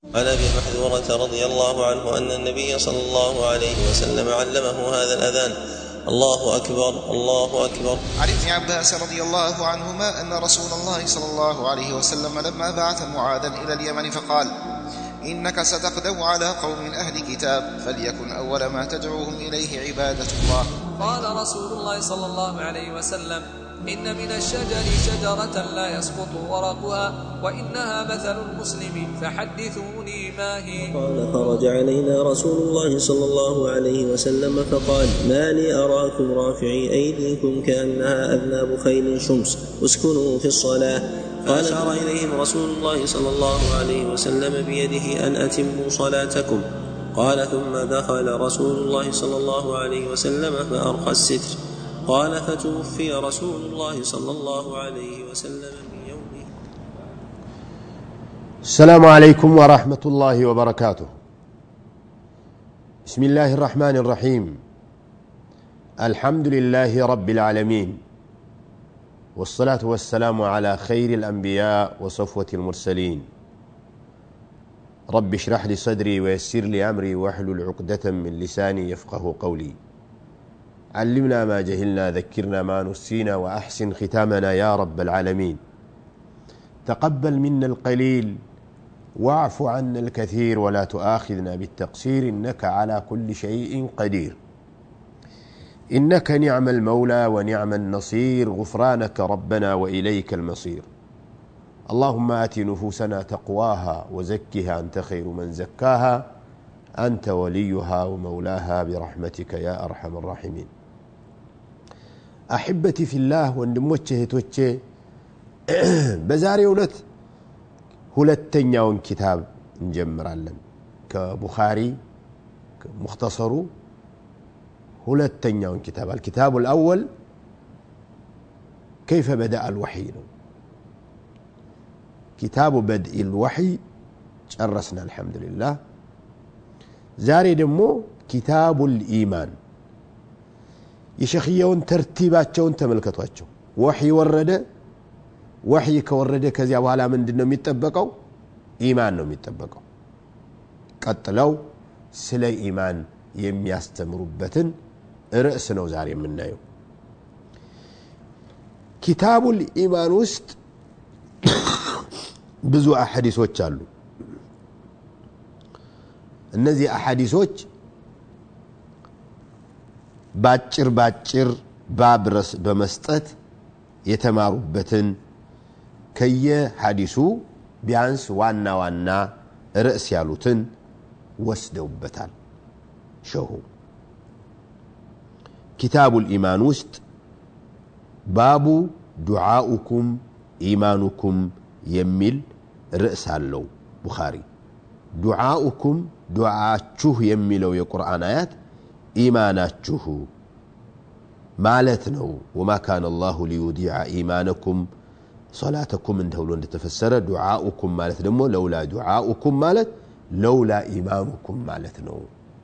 عن ابي محذورة رضي الله عنه ان النبي صلى الله عليه وسلم علمه هذا الاذان الله اكبر الله اكبر عن ابن عباس رضي الله عنهما ان رسول الله صلى الله عليه وسلم لما بعث معاذا الى اليمن فقال انك ستقدم على قوم اهل كتاب فليكن اول ما تدعوهم اليه عباده الله قال رسول الله صلى الله عليه وسلم إن من الشجر شجرة لا يسقط ورقها وإنها مثل المسلم فحدثوني ما هي قال خرج علينا رسول الله صلى الله عليه وسلم فقال ما لي أراكم رافعي أيديكم كأنها أذناب خيل شمس اسكنوا في الصلاة فأشار إليهم رسول الله صلى الله عليه وسلم بيده أن أتموا صلاتكم قال ثم دخل رسول الله صلى الله عليه وسلم فأرخى الستر قال فتوفي رسول الله صلى الله عليه وسلم من يومه السلام عليكم ورحمة الله وبركاته بسم الله الرحمن الرحيم الحمد لله رب العالمين والصلاة والسلام على خير الأنبياء وصفوة المرسلين رب اشرح لي صدري ويسر لي أمري واحلل عقدة من لساني يفقه قولي علمنا ما جهلنا ذكرنا ما نسينا وأحسن ختامنا يا رب العالمين تقبل منا القليل واعف عنا الكثير ولا تؤاخذنا بالتقصير إنك على كل شيء قدير إنك نعم المولى ونعم النصير غفرانك ربنا وإليك المصير اللهم آت نفوسنا تقواها وزكها أنت خير من زكاها أنت وليها ومولاها برحمتك يا أرحم الراحمين አሕበቲ ፊላህ ወንድሞቼ እህቶቼ በዛሬው ዕለት ሁለተኛውን ኪታብ እንጀምራለን ከቡኻሪ ሙክተሰሩ ሁለተኛውን ኪታብ አልኪታቡ ልአወል ከይፈ በደአ አልወሕይ ነው ኪታቡ በድኢ ልወሕይ ጨረስና አልሐምዱሊላህ ዛሬ ደግሞ ኪታቡ ልኢማን የሸክየውን ተርቲባቸውን ተመልከቷቸው ወሕይ ወረደ ወሕይ ከወረደ ከዚያ በኋላ ምንድን ነው የሚጠበቀው ኢማን ነው የሚጠበቀው ቀጥለው ስለ ኢማን የሚያስተምሩበትን ርዕስ ነው ዛሬ የምናየው ኪታቡል ኢማን ውስጥ ብዙ አሐዲሶች አሉ እነዚህ አሐዲሶች ባጭር ባጭር ባብረስ በመስጠት የተማሩበትን ከየሐዲሱ ቢያንስ ዋና ዋና ርዕስ ያሉትን ወስደውበታል ሸሁ ኪታቡ ልኢማን ውስጥ ባቡ ዱዓኡኩም ኢማኑኩም የሚል ርዕስ አለው ቡኻሪ ዱዓኡኩም ዱዓችሁ የሚለው የቁርአን አያት ኢማናችሁ ማለት ነው ወማ ካነ አላሁ ሊዩዲዐ ኢማነኩም ሶላተኩም ተብሎ እንደተፈሰረ ዱዓኡኩም ማለት ደግሞ ለውላ ዱዓኡኩም ማለት ለውላ ኢማኑኩም ማለት ነው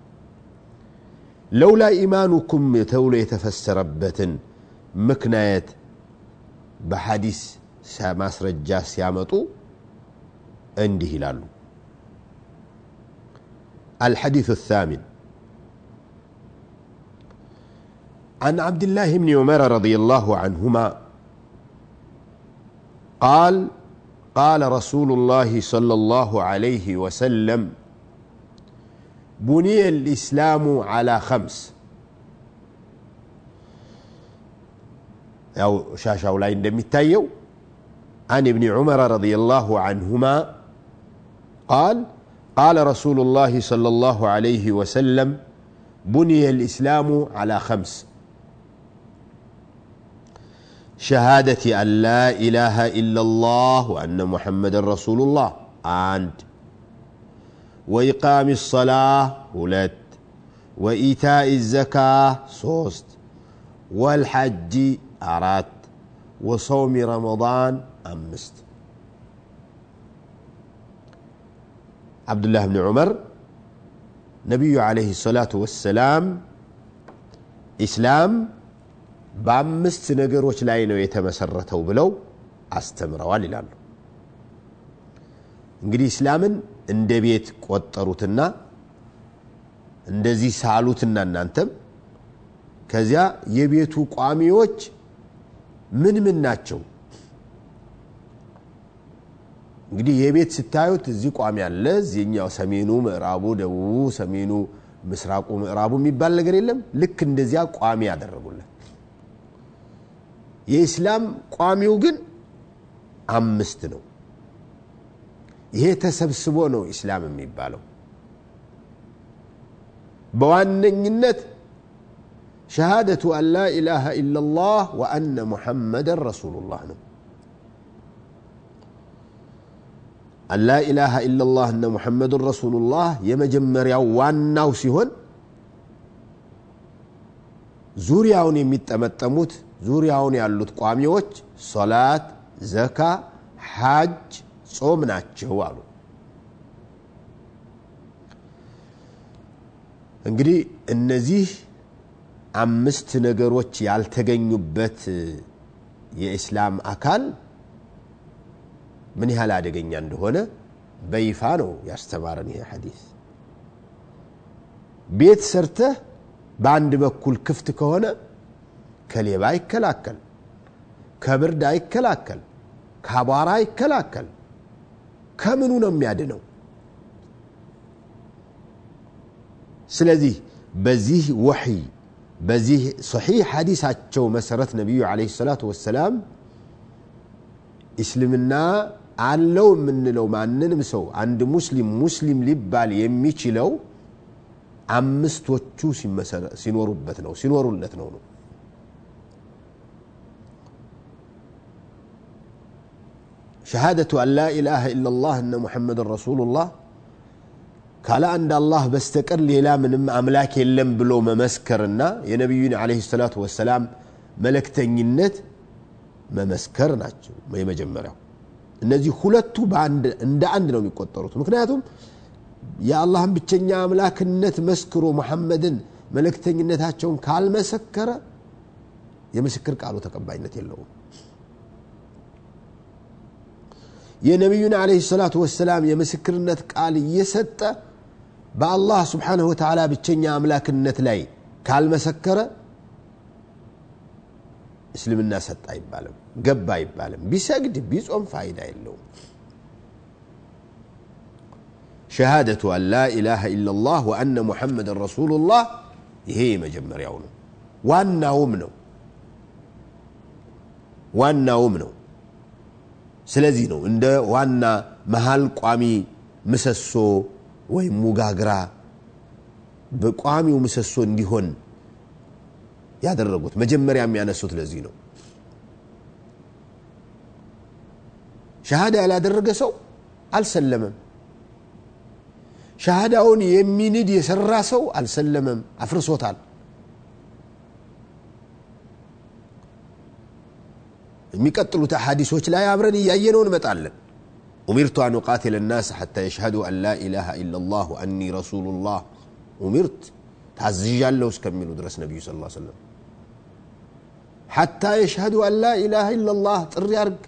ለውላ ኢማኑኩም ተብሎ የተፈሰረበትን ምክንያት በሐዲስ ማስረጃ ሲያመጡ እንዲህ ይላሉ الحديث الثامن عن عبد الله بن عمر رضي الله عنهما قال قال رسول الله صلى الله عليه وسلم بني الإسلام على خمس أو شاشة لا عندما التايو عن ابن عمر رضي الله عنهما قال قال رسول الله صلى الله عليه وسلم بني الإسلام على خمس شهادة أن لا إله إلا الله وأن محمد رسول الله عند وإقام الصلاة ولد وإيتاء الزكاة صوست والحج أرات وصوم رمضان أمست عبد الله بن عمر نبي عليه الصلاة والسلام إسلام በአምስት ነገሮች ላይ ነው የተመሰረተው ብለው አስተምረዋል ይላሉ እንግዲህ እስላምን እንደ ቤት ቆጠሩትና እንደዚህ ሳሉትና እናንተም ከዚያ የቤቱ ቋሚዎች ምን ምን ናቸው? እንግዲህ የቤት ስታዩት እዚህ ቋሚ አለ፣ እዚህኛው ሰሜኑ፣ ምዕራቡ፣ ደቡቡ፣ ሰሜኑ፣ ምስራቁ፣ ምዕራቡ የሚባል ነገር የለም። ልክ እንደዚያ ቋሚ ያደረጉለት። የኢስላም ቋሚው ግን አምስት ነው። ይሄ ተሰብስቦ ነው ኢስላም የሚባለው። በዋነኝነት ሸሃደቱ አን ላ ኢላሃ ኢላላህ ወአነ ሙሐመደን ረሱሉላህ ነው። አን ላ ኢላሃ ኢላላህ እነ ሙሐመዱን ረሱሉላህ የመጀመሪያው ዋናው ሲሆን ዙሪያውን የሚጠመጠሙት ዙሪያውን ያሉት ቋሚዎች ሶላት፣ ዘካ፣ ሓጅ፣ ጾም ናቸው አሉ። እንግዲህ እነዚህ አምስት ነገሮች ያልተገኙበት የኢስላም አካል ምን ያህል አደገኛ እንደሆነ በይፋ ነው ያስተማረን ይሄ ሐዲስ። ቤት ሰርተህ በአንድ በኩል ክፍት ከሆነ ከሌባ አይከላከል፣ ከብርድ አይከላከል፣ ከአቧራ አይከላከል። ከምኑ ነው የሚያድነው? ስለዚህ በዚህ ወሕይ በዚህ ሰሒሕ ሐዲሳቸው መሰረት ነቢዩ ዓለይሂ ሰላቱ ወሰላም እስልምና አለው የምንለው ማንንም ሰው አንድ ሙስሊም ሙስሊም ሊባል የሚችለው አምስቶቹ ሲኖሩበት ነው ሲኖሩለት ነው ነው ሸሃደቱ አን ላ ኢላሃ ኢላላህ እነ ሙሐመድን ረሱሉላህ ካለ አንድ አላህ በስተቀር ሌላ ምንም አምላክ የለም ብሎ መመስከርና የነቢዩን ዓለይሂ ሰላቱ ወሰላም መለክተኝነት መመስከር ናቸው የመጀመሪያው። እነዚህ ሁለቱ እንደ አንድ ነው የሚቆጠሩት። ምክንያቱም የአላህን ብቸኛ አምላክነት መስክሮ ሙሐመድን መለክተኝነታቸውን ካልመሰከረ የምስክር ቃሉ ተቀባይነት የለውም። የነቢዩን ዓለይሂ ሰላቱ ወሰላም የምስክርነት ቃል እየሰጠ በአላህ ስብሓንሁ ወተዓላ ብቸኛ አምላክነት ላይ ካልመሰከረ እስልምና ሰጥ አይባልም፣ ገባ አይባልም። ቢሰግድ ቢጾም ፋይዳ የለውም። ሸሃደቱ አን ላ ኢላሃ ኢላላህ ወአነ ሙሐመድን ረሱሉላህ ይሄ የመጀመሪያው ነው፣ ዋናውም ነው ዋናውም ነው። ስለዚህ ነው እንደ ዋና መሀል ቋሚ ምሰሶ ወይም ሙጋግራ በቋሚው ምሰሶ እንዲሆን ያደረጉት መጀመሪያ የሚያነሱት ለዚህ ነው። ሸሃዳ ያላደረገ ሰው አልሰለመም። ሸሃዳውን የሚንድ የሰራ ሰው አልሰለመም፣ አፍርሶታል። የሚቀጥሉት አሓዲሶች ላይ አብረን እያየነው እንመጣለን። ኡሚርቱ አን ቃትለ ናስ ሓታ የሽሃዱ አን ላ ኢላሃ ኢላላህ ወአኒ ረሱሉላህ ኡሚርት ታዝዣለሁ እስከሚሉ ድረስ ነቢዩ ስ ሰለም ሓታ የሽሃዱ አን ላ ኢላሃ ኢላላህ ጥሪ አርግ።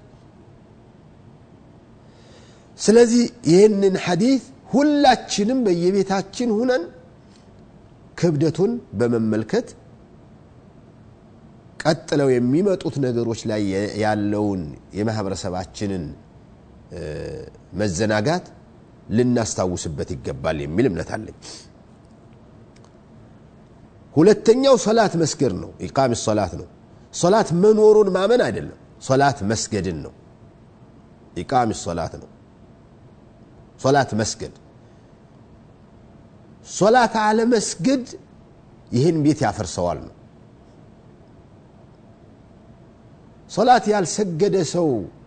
ስለዚህ ይህንን ሐዲት ሁላችንም በየቤታችን ሁነን ክብደቱን በመመልከት ቀጥለው የሚመጡት ነገሮች ላይ ያለውን የማህበረሰባችንን መዘናጋት ልናስታውስበት ይገባል የሚል እምነት አለኝ። ሁለተኛው ሶላት መስገድ ነው። ኢቃም ሶላት ነው። ሶላት መኖሩን ማመን አይደለም፣ ሶላት መስገድን ነው። ኢቃም ሶላት ነው። ሶላት መስገድ ሶላት አለመስገድ ይህን ቤት ያፈርሰዋል ነው። ሶላት ያልሰገደ ሰው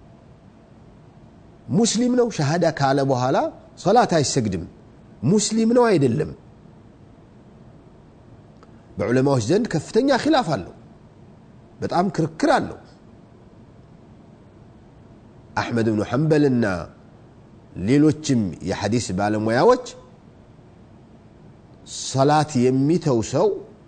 ሙስሊም ነው ሸሃዳ ካለ በኋላ ሶላት አይሰግድም ሙስሊም ነው አይደለም በዑለማዎች ዘንድ ከፍተኛ ኪላፍ አለው በጣም ክርክር አለው አሕመድ ብኑ ሐንበልና ሌሎችም የሐዲስ ባለሙያዎች ሰላት የሚተው ሰው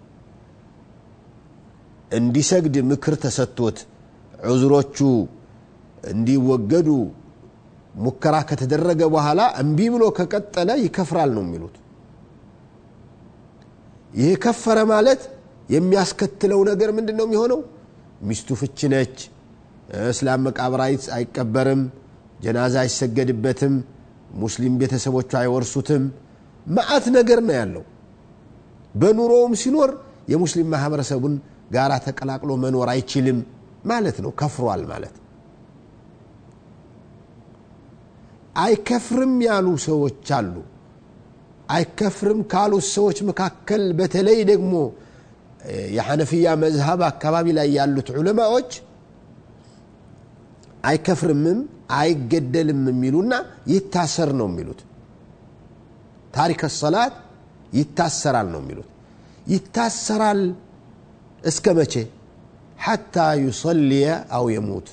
እንዲሰግድ ምክር ተሰጥቶት ዑዝሮቹ እንዲወገዱ ሙከራ ከተደረገ በኋላ እምቢ ብሎ ከቀጠለ ይከፍራል ነው የሚሉት ይህ ከፈረ ማለት የሚያስከትለው ነገር ምንድን ነው የሚሆነው ሚስቱ ፍች ነች እስላም መቃብር አይቀበርም ጀናዛ አይሰገድበትም ሙስሊም ቤተሰቦቹ አይወርሱትም መዓት ነገር ነው ያለው በኑሮውም ሲኖር የሙስሊም ማህበረሰቡን ጋራ ተቀላቅሎ መኖር አይችልም ማለት ነው ከፍሯል ማለት አይከፍርም ያሉ ሰዎች አሉ አይከፍርም ካሉት ሰዎች መካከል በተለይ ደግሞ የሐነፍያ መዝሀብ አካባቢ ላይ ያሉት ዑለማዎች አይከፍርምም አይገደልም የሚሉና ይታሰር ነው የሚሉት ታሪክ ሰላት ይታሰራል ነው የሚሉት ይታሰራል እስከ መቼ ሐታ ዩሰልየ አው የሙት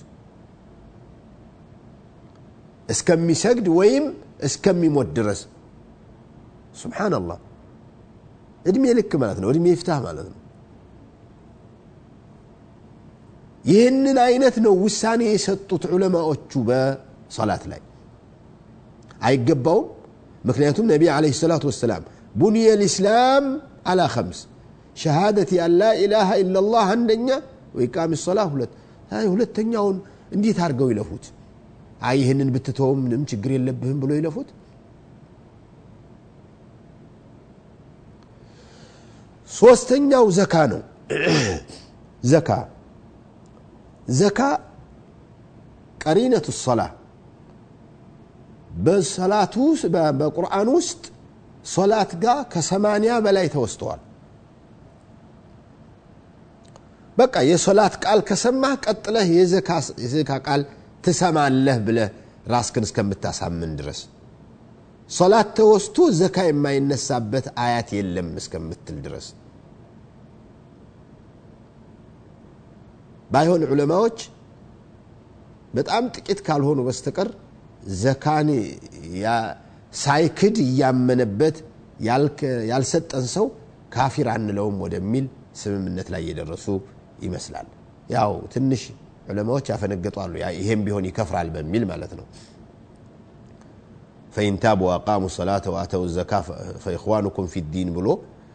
እስከሚሰግድ ወይም እስከሚሞት ድረስ ስብሓናላህ እድሜ ልክ ማለት ነው እድሜ ይፍታህ ማለት ነው ይህንን አይነት ነው ውሳኔ የሰጡት ዑለማዎቹ በሰላት ላይ አይገባውም ምክንያቱም ነቢ አለህ ሰላቱ ወሰላም ቡንየ ልእስላም አላ ከምስ ሸሃደት አን ላ ኢላሃ ኢላላህ አንደኛ ወኢቃም ሰላ ሁለት ሁለተኛውን እንዴት አድርገው ይለፉት አይ ይህንን ብትተውም ምንም ችግር የለብህም ብሎ ይለፉት ሶስተኛው ዘካ ነው ዘካ ዘካ ቀሪነቱ ሰላ በሰላቱ በቁርአን ውስጥ ሶላት ጋር ከሰማንያ በላይ ተወስተዋል በቃ የሶላት ቃል ከሰማህ ቀጥለህ የዘካ ቃል ትሰማለህ ብለህ ራስክን እስከምታሳምን ድረስ ሶላት ተወስቶ ዘካ የማይነሳበት አያት የለም እስከምትል ድረስ ባይሆን ዑለማዎች በጣም ጥቂት ካልሆኑ በስተቀር ዘካን ሳይክድ እያመነበት ያልሰጠን ሰው ካፊር አንለውም ወደሚል ስምምነት ላይ የደረሱ ይመስላል ያው ትንሽ ዑለማዎች ያፈነገጡ አሉ ይሄም ቢሆን ይከፍራል በሚል ማለት ነው ፈኢን ታቡ ወአቃሙ ሰላተ ወአተው ዘካ ፈኢኽዋኑኩም ፊ ዲን ብሎ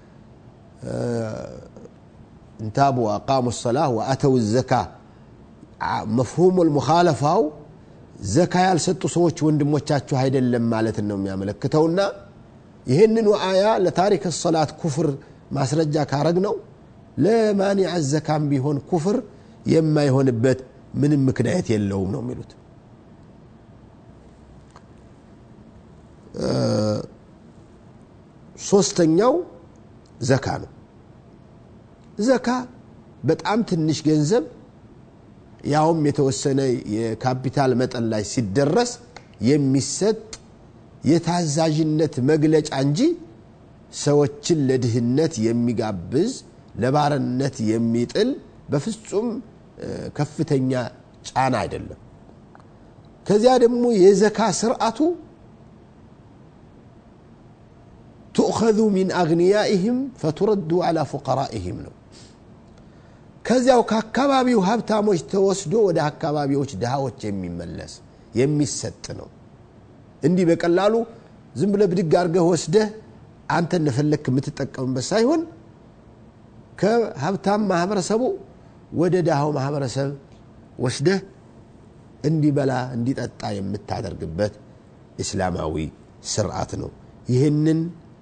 እንታቡ ወአቃሙ ሰላህ ወአተው ዘካ መፍሁሙ ልሙኻለፋው ዘካ ያልሰጡ ሰዎች ወንድሞቻችሁ አይደለም ማለት ነው የሚያመለክተውና ይህንኑ አያ ለታሪክ ሰላት ኩፍር ማስረጃ ካረግ ነው ለማኒዕ ዘካም ቢሆን ኩፍር የማይሆንበት ምንም ምክንያት የለውም ነው የሚሉት ሶስተኛው ዘካ ነው ዘካ በጣም ትንሽ ገንዘብ ያውም የተወሰነ የካፒታል መጠን ላይ ሲደረስ የሚሰጥ የታዛዥነት መግለጫ እንጂ ሰዎችን ለድህነት የሚጋብዝ ለባርነት የሚጥል በፍጹም ከፍተኛ ጫና አይደለም ከዚያ ደግሞ የዘካ ስርዓቱ ትእኸذ ሚን አግንያኢህም ፈቱረዱ አላ ፉቀራኢህም ነው ከዚያው ከአካባቢው ሀብታሞች ተወስዶ ወደ አካባቢዎች ድሃዎች የሚመለስ የሚሰጥ ነው እንዲህ በቀላሉ ዝም ብለ ብድግ አድርገህ ወስደህ አንተ እንደፈለግክ የምትጠቀምበት ሳይሆን ከሀብታም ማህበረሰቡ ወደ ድሃው ማህበረሰብ ወስደህ እንዲበላ እንዲጠጣ የምታደርግበት እስላማዊ ስርዓት ነው ይህንን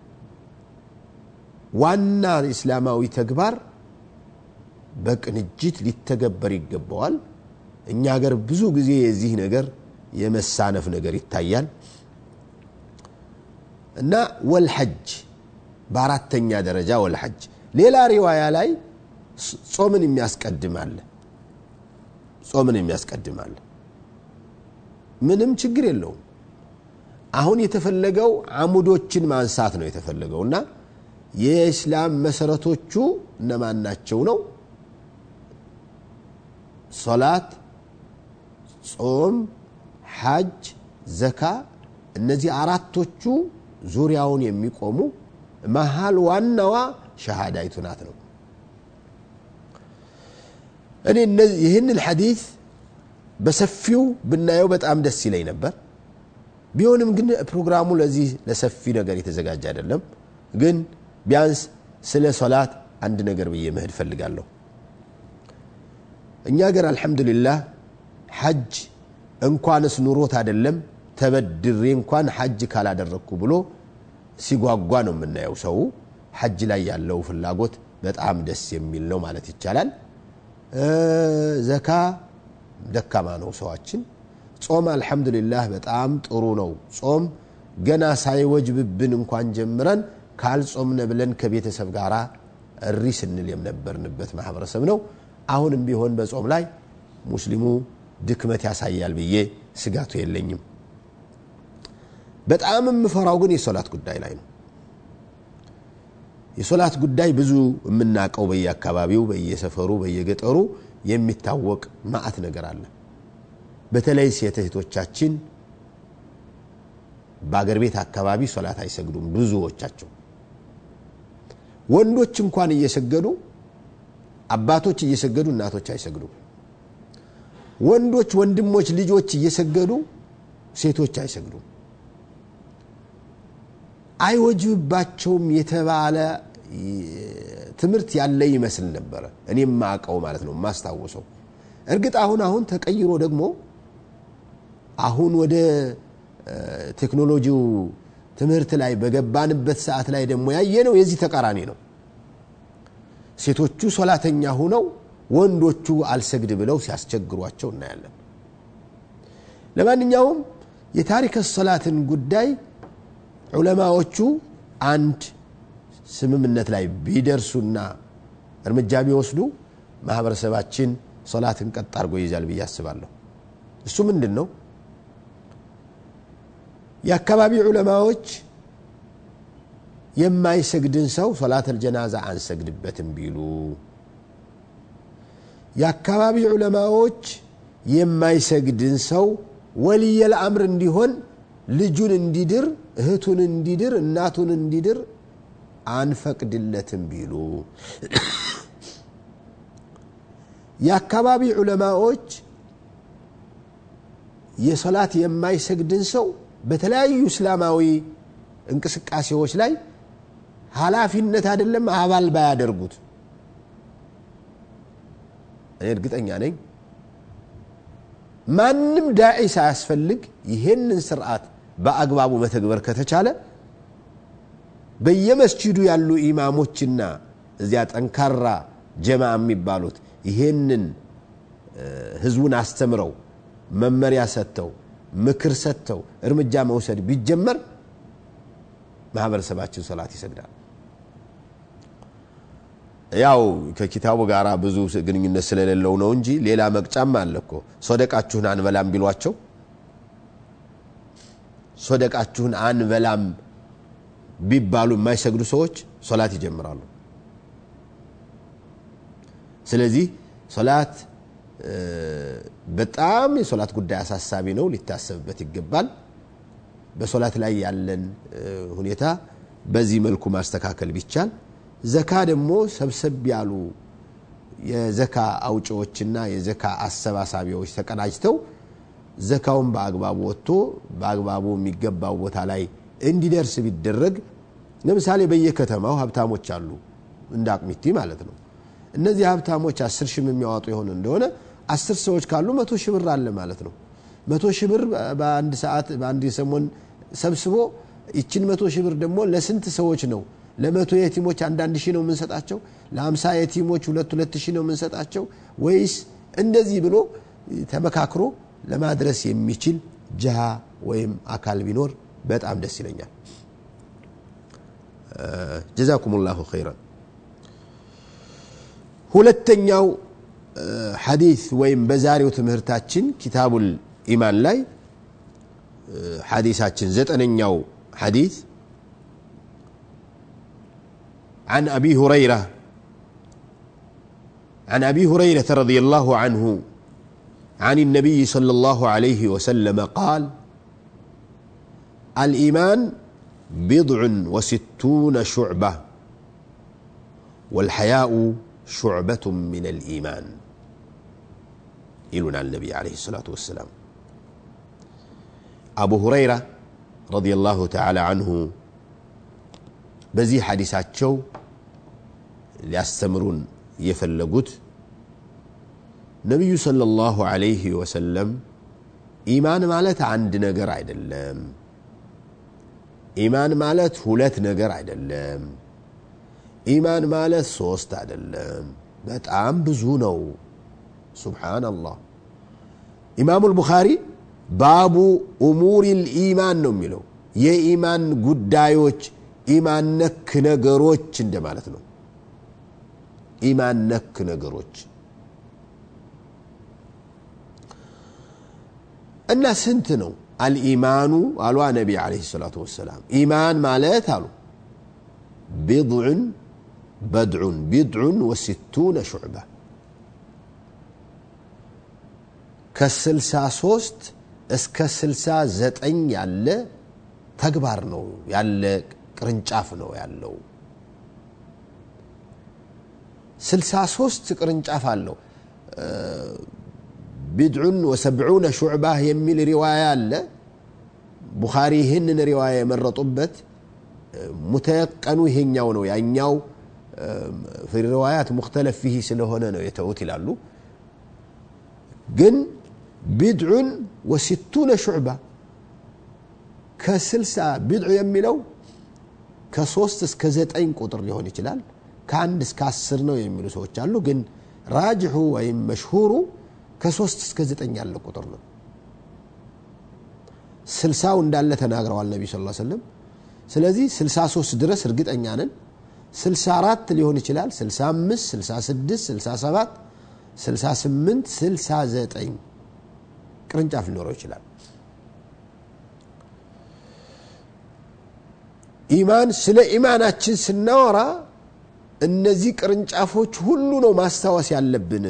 ዋና እስላማዊ ተግባር በቅንጅት ሊተገበር ይገባዋል እኛ ሀገር ብዙ ጊዜ የዚህ ነገር የመሳነፍ ነገር ይታያል እና ወልሐጅ በአራተኛ ደረጃ ወልሐጅ ሌላ ሪዋያ ላይ ጾምን የሚያስቀድም አለ ጾምን የሚያስቀድም አለ ምንም ችግር የለውም አሁን የተፈለገው አሙዶችን ማንሳት ነው የተፈለገው እና የእስላም መሰረቶቹ እነማን ናቸው ነው ሶላት ጾም ሐጅ ዘካ እነዚህ አራቶቹ ዙሪያውን የሚቆሙ መሀል ዋናዋ ሸሃዳይቱ ናት ነው እኔ ይህንን ሐዲት በሰፊው ብናየው በጣም ደስ ይለኝ ነበር ቢሆንም ግን ፕሮግራሙ ለዚህ ለሰፊ ነገር የተዘጋጀ አይደለም። ግን ቢያንስ ስለ ሶላት አንድ ነገር ብዬ መሄድ ፈልጋለሁ። እኛ ገር አልሐምዱሊላህ ሐጅ እንኳንስ ኑሮት አይደለም ተበድሬ እንኳን ሐጅ ካላደረግኩ ብሎ ሲጓጓ ነው የምናየው። ሰው ሐጅ ላይ ያለው ፍላጎት በጣም ደስ የሚል ነው ማለት ይቻላል። ዘካ ደካማ ነው ሰዋችን። ጾም አልሐምዱሊላህ በጣም ጥሩ ነው። ጾም ገና ሳይወጅብብን እንኳን ጀምረን ካልጾምነ ብለን ከቤተሰብ ጋር እሪ ስንል የነበርንበት ማህበረሰብ ነው። አሁንም ቢሆን በጾም ላይ ሙስሊሙ ድክመት ያሳያል ብዬ ስጋቱ የለኝም። በጣም የምፈራው ግን የሶላት ጉዳይ ላይ ነው። የሶላት ጉዳይ ብዙ የምናውቀው በየአካባቢው፣ በየሰፈሩ፣ በየገጠሩ የሚታወቅ ማአት ነገር አለ። በተለይ ሴት እህቶቻችን በአገር ቤት አካባቢ ሶላት አይሰግዱም ብዙዎቻቸው። ወንዶች እንኳን እየሰገዱ አባቶች እየሰገዱ እናቶች አይሰግዱም። ወንዶች ወንድሞች ልጆች እየሰገዱ ሴቶች አይሰግዱም። አይወጅብባቸውም የተባለ ትምህርት ያለ ይመስል ነበረ። እኔም ማቀው ማለት ነው ማስታወሰው። እርግጥ አሁን አሁን ተቀይሮ ደግሞ አሁን ወደ ቴክኖሎጂው ትምህርት ላይ በገባንበት ሰዓት ላይ ደግሞ ያየነው የዚህ ተቃራኒ ነው። ሴቶቹ ሶላተኛ ሁነው ወንዶቹ አልሰግድ ብለው ሲያስቸግሯቸው እናያለን። ለማንኛውም የታሪከ ሶላትን ጉዳይ ዑለማዎቹ አንድ ስምምነት ላይ ቢደርሱና እርምጃ ቢወስዱ ማህበረሰባችን ሶላትን ቀጥ አድርጎ ይይዛል ብዬ አስባለሁ። እሱ ምንድን ነው? የአካባቢ ዑለማዎች የማይሰግድን ሰው ሶላተል ጀናዛ አንሰግድበትም ቢሉ፣ የአካባቢ ዑለማዎች የማይሰግድን ሰው ወልየል አምር እንዲሆን ልጁን እንዲድር፣ እህቱን እንዲድር፣ እናቱን እንዲድር አንፈቅድለትም ቢሉ የአካባቢ ዑለማዎች የሶላት የማይሰግድን ሰው በተለያዩ እስላማዊ እንቅስቃሴዎች ላይ ኃላፊነት አይደለም አባል ባያደርጉት እኔ እርግጠኛ ነኝ ማንም ዳዒ ሳያስፈልግ ይሄንን ስርዓት በአግባቡ መተግበር ከተቻለ በየመስጂዱ ያሉ ኢማሞችና እዚያ ጠንካራ ጀማ የሚባሉት ይሄንን ህዝቡን አስተምረው መመሪያ ሰጥተው ምክር ሰጥተው እርምጃ መውሰድ ቢጀመር ማህበረሰባችን ሶላት ይሰግዳል። ያው ከኪታቡ ጋር ብዙ ግንኙነት ስለሌለው ነው እንጂ ሌላ መቅጫም አለ እኮ። ሶደቃችሁን አንበላም ቢሏቸው ሶደቃችሁን አንበላም ቢባሉ የማይሰግዱ ሰዎች ሶላት ይጀምራሉ። ስለዚህ ሶላት በጣም የሶላት ጉዳይ አሳሳቢ ነው፣ ሊታሰብበት ይገባል። በሶላት ላይ ያለን ሁኔታ በዚህ መልኩ ማስተካከል ቢቻል፣ ዘካ ደግሞ ሰብሰብ ያሉ የዘካ አውጪዎችና የዘካ አሰባሳቢዎች ተቀናጅተው ዘካውን በአግባቡ ወጥቶ በአግባቡ የሚገባው ቦታ ላይ እንዲደርስ ቢደረግ፣ ለምሳሌ በየከተማው ሀብታሞች አሉ፣ እንደ አቅሚቲ ማለት ነው። እነዚህ ሀብታሞች አስር ሺህ የሚያዋጡ የሆነ እንደሆነ አስር ሰዎች ካሉ መቶ ሺህ ብር አለ ማለት ነው። መቶ ሺህ ብር በአንድ ሰዓት በአንድ ሰሞን ሰብስቦ ይችን መቶ ሺህ ብር ደግሞ ለስንት ሰዎች ነው? ለመቶ የቲሞች አንዳንድ ሺህ ነው የምንሰጣቸው? ለአምሳ የቲሞች ሁለት ሁለት ሺህ ነው የምንሰጣቸው? ወይስ እንደዚህ ብሎ ተመካክሮ ለማድረስ የሚችል ጅሃ ወይም አካል ቢኖር በጣም ደስ ይለኛል። ጀዛኩም ላሁ ኸይረን። ሁለተኛው ሐዲስ ወይም በዛሬው ትምህርታችን ኪታቡል ኢማን ላይ ሐዲሳችን ዘጠነኛው ሐዲስ عن أبي هريرة عن أبي هريرة رضي الله عنه عن النبي صلى الله عليه وسلم قال الإيمان بضع وستون شعبة والحياء شعبة من الإيمان يلون النبي عليه الصلاة والسلام أبو هريرة ረዲየላሁ ተዓላ አንሁ በዚህ ሐዲሳቸው ሊያስተምሩን የፈለጉት ነቢዩ ሰለላሁ ዐለይሂ ወሰለም ኢማን ማለት አንድ ነገር አይደለም። ኢማን ማለት ሁለት ነገር አይደለም። ኢማን ማለት ሶስት አይደለም፣ በጣም ብዙ ነው። ሱብሓነላህ። ኢማሙ ልቡኻሪ ባቡ እሙር ልኢማን ነው የሚለው የኢማን ጉዳዮች ኢማን ነክ ነገሮች እንደማለት ነው። ኢማን ነክ ነገሮች እና ስንት ነው አልኢማኑ አሉ ነቢ ዓለይሂ ሰላቱ ወሰላም ኢማን ማለት አሉ ቢድዑን በድዑን ቢድዑን ወሲቱነ ሹዕባ ከስልሳ ሶስት እስከ ስልሳ ዘጠኝ ያለ ተግባር ነው ያለ ቅርንጫፍ ነው ያለው። ስልሳ ሶስት ቅርንጫፍ አለው። ቢድዑን ወሰብዑነ ሹዕባህ የሚል ሪዋያ አለ። ቡኻሪ ይህንን ሪዋያ የመረጡበት ሙተየቀኑ ይሄኛው ነው፣ ያኛው ፊ ሪዋያት ሙክተለፍ ፊህ ስለሆነ ነው የተውት ይላሉ። ግን ቢድዑን ወሲቱነ ሹዕባ ከስልሳ ቢድዑ የሚለው ከሶስት እስከ ዘጠኝ ቁጥር ሊሆን ይችላል። ከአንድ እስከ አስር ነው የሚሉ ሰዎች አሉ። ግን ራጅሑ ወይም መሽሁሩ ከሶስት እስከ ዘጠኝ ያለ ቁጥር ነው። ስልሳው እንዳለ ተናግረዋል ነቢ ስ ሰለም። ስለዚህ ስልሳ ሶስት ድረስ እርግጠኛ ነን። ስልሳ አራት ሊሆን ይችላል። ስልሳ አምስት ስልሳ ስድስት ስልሳ ሰባት ስልሳ ስምንት ስልሳ ዘጠኝ ቅርንጫፍ ሊኖረው ይችላል። ኢማን ስለ ኢማናችን ስናወራ እነዚህ ቅርንጫፎች ሁሉ ነው ማስታወስ ያለብን።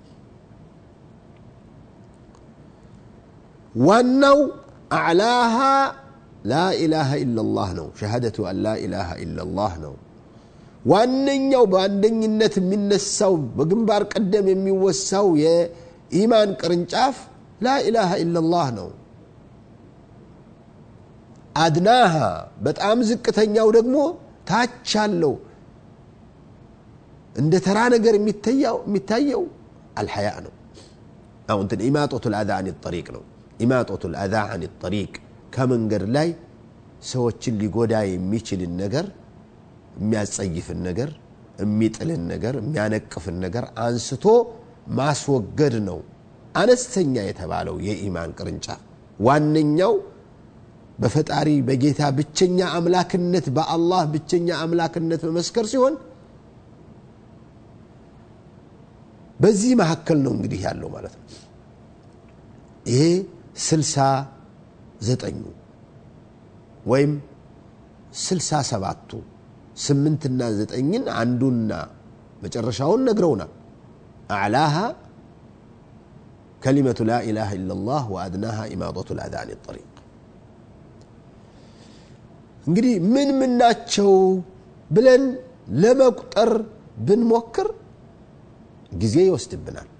ዋናው አዕላሃ ላኢላሃ ኢላላህ ነው። ሸሃደቱ አን ላኢላሃ ኢላላህ ነው። ዋነኛው በአንደኝነት የሚነሳው በግንባር ቀደም የሚወሳው የኢማን ቅርንጫፍ ላኢላሃ ኢላላህ ነው። አድናሃ በጣም ዝቅተኛው ደግሞ ታች አለው እንደ ተራ ነገር የሚታየው አልሐያ ነው። አሁን እንትን ኢማጦቱ ልአዛ አን ጠሪቅ ነው። ኢማጦቱ ልአዛ አን ጠሪቅ ከመንገድ ላይ ሰዎችን ሊጎዳ የሚችልን ነገር የሚያጸይፍን ነገር የሚጥልን ነገር የሚያነቅፍን ነገር አንስቶ ማስወገድ ነው አነስተኛ የተባለው የኢማን ቅርንጫፍ ዋነኛው በፈጣሪ በጌታ ብቸኛ አምላክነት በአላህ ብቸኛ አምላክነት መመስከር ሲሆን በዚህ መካከል ነው እንግዲህ ያለው ማለት ነው ይሄ ስልሳ ዘጠኙ ወይም ስልሳ ሰባቱ ስምንትና ዘጠኝን አንዱና መጨረሻውን ነግረውናል አዕላሃ ከሊመቱ ላ ኢላሃ ኢላላህ ወአድናሃ ኢማጠቱ ልአዛ አን ጠሪቅ እንግዲህ ምን ምን ናቸው ብለን ለመቁጠር ብንሞክር ጊዜ ይወስድብናል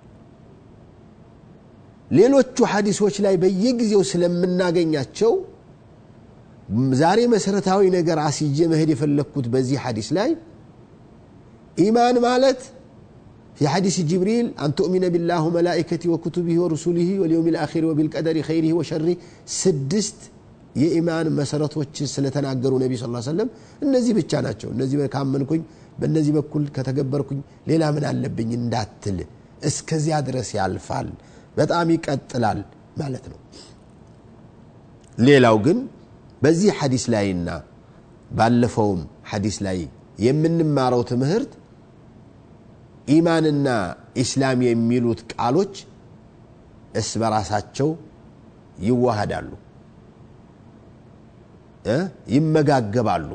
ሌሎቹ ሐዲሶች ላይ በየጊዜው ስለምናገኛቸው ዛሬ መሰረታዊ ነገር አስይዤ መሄድ የፈለግኩት በዚህ ሐዲስ ላይ ኢማን ማለት في حديث جبريل أن تؤمن بالله وملائكته وكتبه ورسله واليوم الآخر وبالقدر خيره وشره سدست የኢማን መሰረቶችን ስለተናገሩ ነቢ ስ ሰለም እነዚህ ብቻ ናቸው እነዚህ ካመንኩኝ በእነዚህ በኩል ከተገበርኩኝ ሌላ ምን አለብኝ እንዳትል እስከዚያ ድረስ ያልፋል በጣም ይቀጥላል ማለት ነው ሌላው ግን በዚህ ሐዲስ ላይና ባለፈውም ሐዲስ ላይ የምንማረው ትምህርት ኢማንና ኢስላም የሚሉት ቃሎች እስ በራሳቸው ይዋሃዳሉ ይመጋገባሉ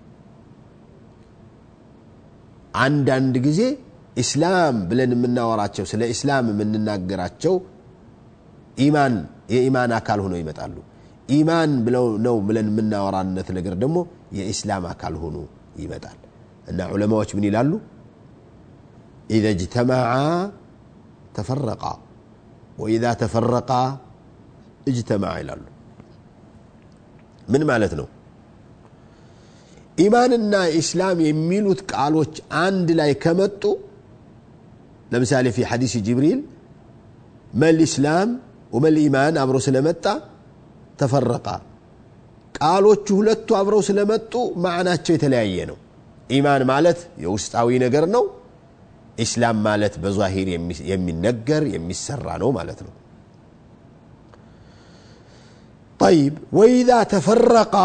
አንዳንድ ጊዜ ኢስላም ብለን የምናወራቸው ስለ ኢስላም የምንናገራቸው ኢማን የኢማን አካል ሆነው ይመጣሉ ኢማን ብለው ነው ብለን የምናወራነት ነገር ደግሞ የኢስላም አካል ሆኖ ይመጣል እና ዑለማዎች ምን ይላሉ ኢዘ እጅተማዓ ተፈረቃ ወኢዛ ተፈረቃ እጅተማዓ ይላሉ ምን ማለት ነው ኢማንና ኢስላም የሚሉት ቃሎች አንድ ላይ ከመጡ ለምሳሌ ፊ ሐዲስ ጅብሪል መል ኢስላም ወመል ኢማን አብሮ ስለመጣ ተፈረቃ ቃሎቹ ሁለቱ አብረው ስለመጡ ማዕናቸው የተለያየ ነው ኢማን ማለት የውስጣዊ ነገር ነው ኢስላም ማለት በዛሂር የሚነገር የሚሰራ ነው ማለት ነው ጠይብ ወኢዛ ተፈረቃ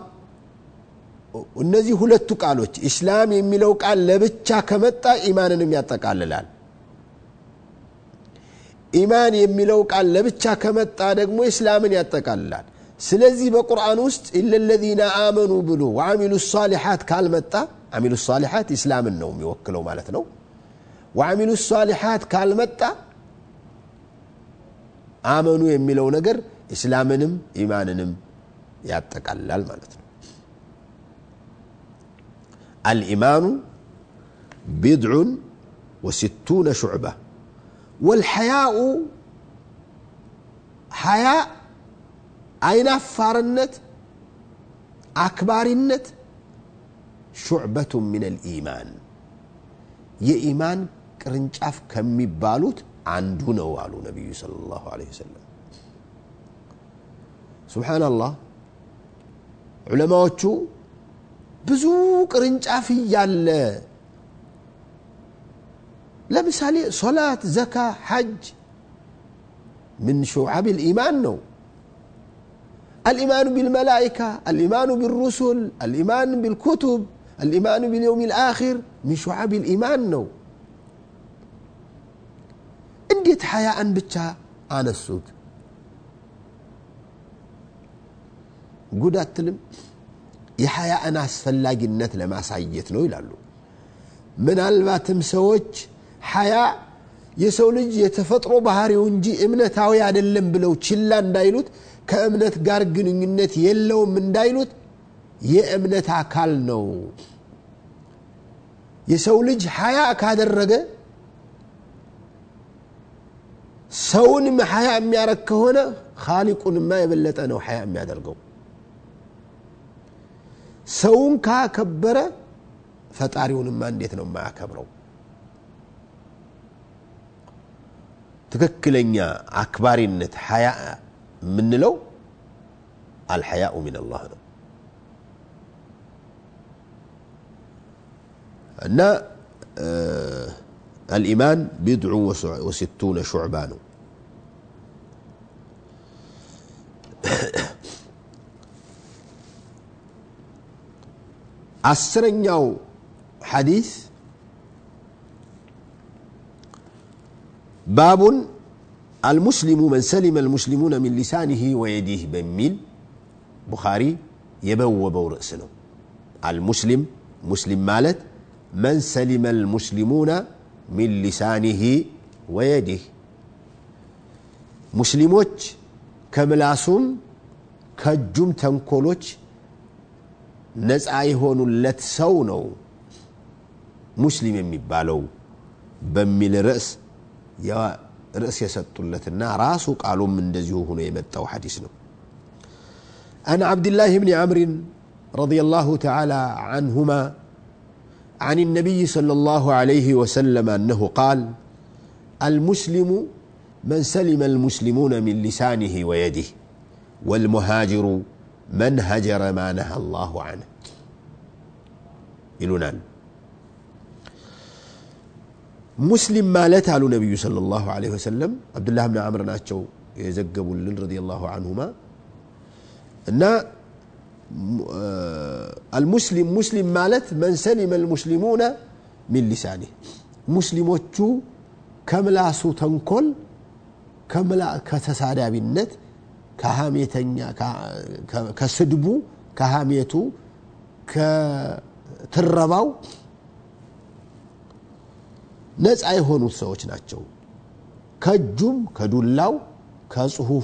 እነዚህ ሁለቱ ቃሎች ኢስላም የሚለው ቃል ለብቻ ከመጣ ኢማንንም ያጠቃልላል ኢማን የሚለው ቃል ለብቻ ከመጣ ደግሞ ኢስላምን ያጠቃልላል ስለዚህ በቁርአን ውስጥ ኢለ ለዚነ አመኑ ብሎ ወአሚሉ ሳሊሓት ካልመጣ አሚሉ ሳሊሓት ኢስላምን ነው የሚወክለው ማለት ነው ወአሚሉ ሳሊሓት ካልመጣ አመኑ የሚለው ነገር ኢስላምንም ኢማንንም ያጠቃልላል ማለት ነው الإيمان بضع وستون شعبة والحياء حياء أين فارنت أكبارنت شعبة من الإيمان የኢማን ቅርንጫፍ ከሚባሉት አንዱ ነው አሉ ነቢዩ صለ ላሁ ለ ወሰለም ስብሓናላህ ዑለማዎቹ ብዙ ቅርንጫፍ እያለ ለምሳሌ ሶላት ዘካ ሐጅ ምን ሹዓብ ልኢማን ነው الإيمان بالملائكة الإيمان بالرسل الإيمان بالكتب الإيمان باليوم الآخر من شعب الإيمان نو እንዴት ሀያአን ብቻ አነሱት ጉድ አትልም የሀያእን አስፈላጊነት ለማሳየት ነው ይላሉ ምናልባትም ሰዎች ሀያ የሰው ልጅ የተፈጥሮ ባህሪው እንጂ እምነታዊ አይደለም ብለው ችላ እንዳይሉት ከእምነት ጋር ግንኙነት የለውም እንዳይሉት የእምነት አካል ነው የሰው ልጅ ሀያ ካደረገ ሰውንም ሀያ የሚያረግ ከሆነ ካሊቁንማ የበለጠ ነው ሀያ የሚያደርገው ሰውን ካከበረ ፈጣሪውንማ እንዴት ነው የማያከብረው ትክክለኛ አክባሪነት ሀያ የምንለው አልሐያኡ ምን አላህ ነው እና الإيمان بضع وستون شعبة ነው አስረኛው ሐዲስ ባቡን አልሙስሊሙ መን ሰሊመ አልሙስሊሙነ ሚን ሊሳኒህ ወየዲህ በሚል ቡኻሪ የበወበው ርዕስ ነው አልሙስሊም ሙስሊም ማለት መን ሰሊመ አልሙስሊሙነ ሚን ሊሳኒህ ወየዲህ ሙስሊሞች ከምላሱም ከእጁም ተንኮሎች ነፃ የሆኑለት ሰው ነው ሙስሊም የሚባለው በሚል ርዕስ ርዕስ የሰጡለትና ራሱ ቃሉም እንደዚሁ ሆኖ የመጣው ሐዲስ ነው عن عبد الله بن عمرو رضي الله تعالى عنهما عن النبي صلى الله عليه وسلم أنه قال المسلم من سلم المسلمون من لسانه ويده والمهاجر من هجر ما نهى الله عنه ይሉናል ሙስሊም ማለት አሉ ነቢዩ صለ ላሁ ለ ወሰለም አብዱላህ ብን አምር ናቸው የዘገቡልን ረዲ ላሁ አንሁማ እና አልሙስሊም ሙስሊም ማለት መን ሰሊመ ልሙስሊሙነ ሚን ሊሳኒህ ሙስሊሞቹ ከምላሱ ተንኮል ከተሳዳቢነት ከሀሜተኛ ከስድቡ ከሀሜቱ ከትረባው ነፃ የሆኑት ሰዎች ናቸው ከእጁም ከዱላው ከጽሁፉ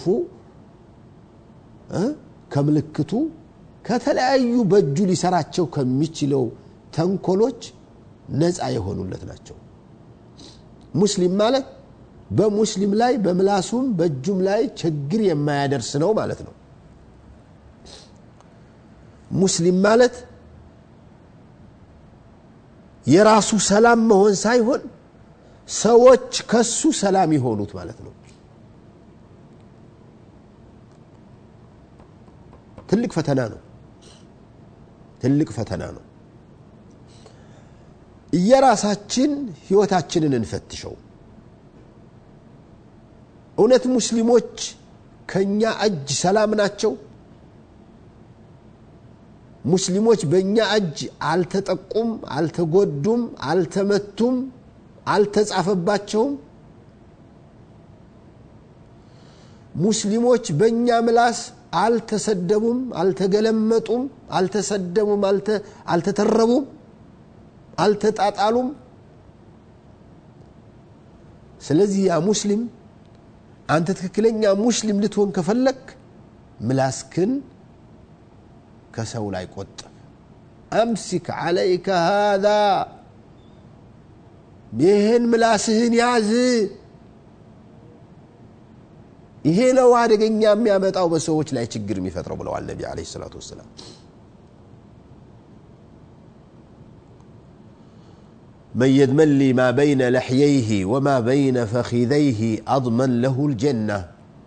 ከምልክቱ ከተለያዩ በእጁ ሊሰራቸው ከሚችለው ተንኮሎች ነፃ የሆኑለት ናቸው ሙስሊም ማለት በሙስሊም ላይ በምላሱም በእጁም ላይ ችግር የማያደርስ ነው ማለት ነው ሙስሊም ማለት የራሱ ሰላም መሆን ሳይሆን ሰዎች ከሱ ሰላም የሆኑት ማለት ነው ትልቅ ፈተና ነው ትልቅ ፈተና ነው እየራሳችን ህይወታችንን እንፈትሸው እውነት ሙስሊሞች ከኛ እጅ ሰላም ናቸው ሙስሊሞች በእኛ እጅ አልተጠቁም አልተጎዱም አልተመቱም አልተጻፈባቸውም ሙስሊሞች በእኛ ምላስ አልተሰደቡም አልተገለመጡም አልተሰደቡም አልተተረቡም አልተጣጣሉም ስለዚህ ያ ሙስሊም አንተ ትክክለኛ ሙስሊም ልትሆን ከፈለክ ምላስክን ከሰው ላይ ቆጥብ አምሲክ ዓለይከ ሃذا ይህን ምላስህን ያዝ ይሄ ነው አደገኛ የሚያመጣው በሰዎች ላይ ችግር የሚፈጥረው ብለዋል ነቢ አለ ሰላቱ ወሰላም من يدمن لي ما بين لحييه وما بين فخذيه أضمن له الجنة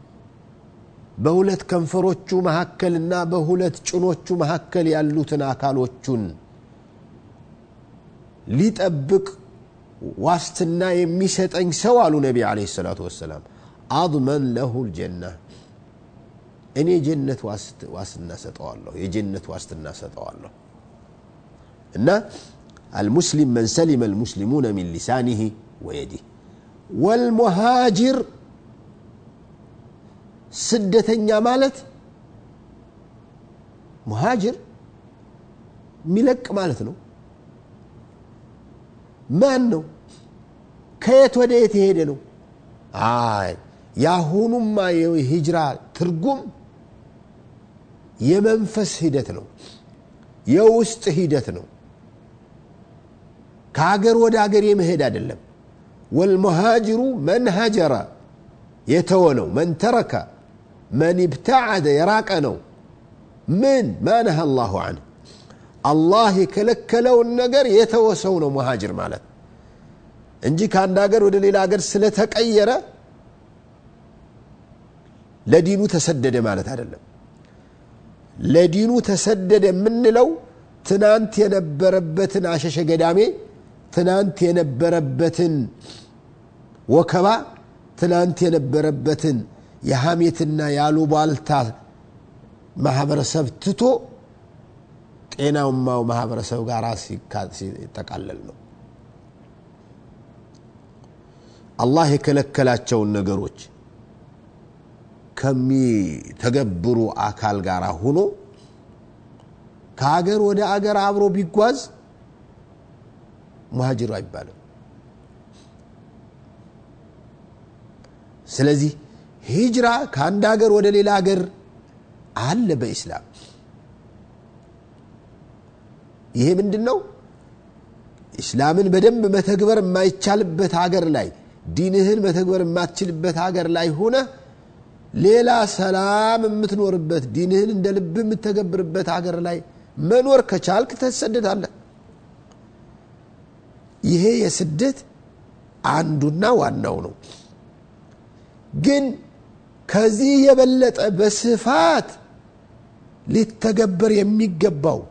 በሁለት ከንፈሮቹ መካከልና በሁለት ጭኖቹ መካከል ያሉትን አካሎቹን ሊጠብቅ ዋስትና የሚሰጠኝ ሰው አሉ ነቢ አለ ሰላቱ ወሰላም አضመን ለሁ ልጀና እኔ ጀነት ዋስትና ሰጠዋለሁ የጀነት ዋስትና ሰጠዋለሁ እና المسلم من سلم المسلمون من لسانه ويده والمهاجر ስደተኛ ማለት ሙሃጅር የሚለቅ ማለት ነው ማን ነው ከየት ወደ የት የሄደ ነው አይ የአሁኑማ የሂጅራ ትርጉም የመንፈስ ሂደት ነው የውስጥ ሂደት ነው ከሀገር ወደ ሀገር የመሄድ አይደለም ወልሙሃጅሩ መን ሀጀረ የተወ ነው መን ተረከ መን ብተዓደ የራቀ ነው ምን ማ ነሃ አላሁ አንህ አላህ የከለከለውን ነገር የተወሰው ነው ሙሃጅር ማለት እንጂ ከአንድ ሀገር ወደ ሌላ ሀገር ስለተቀየረ ለዲኑ ተሰደደ ማለት አይደለም ለዲኑ ተሰደደ የምንለው ትናንት የነበረበትን አሸሸ ገዳሜ ትናንት የነበረበትን ወከባ ትናንት የነበረበትን የሐሜትና ያሉባልታ ማህበረሰብ ትቶ ጤናማው ማህበረሰብ ጋር ሲጠቃለል ነው አላህ የከለከላቸውን ነገሮች ከሚተገብሩ አካል ጋር ሁኖ ከሀገር ወደ አገር አብሮ ቢጓዝ ሙሃጅሩ አይባልም ስለዚህ ሂጅራ ከአንድ ሀገር ወደ ሌላ ሀገር አለ በኢስላም ይሄ ምንድን ነው ኢስላምን በደንብ መተግበር የማይቻልበት ሀገር ላይ ዲንህን መተግበር የማትችልበት ሀገር ላይ ሆነ ሌላ ሰላም የምትኖርበት ዲንህን እንደ ልብ የምተገብርበት ሀገር ላይ መኖር ከቻልክ ተሰደዳለህ ይሄ የስደት አንዱና ዋናው ነው ግን ከዚህ የበለጠ በስፋት ሊተገበር የሚገባው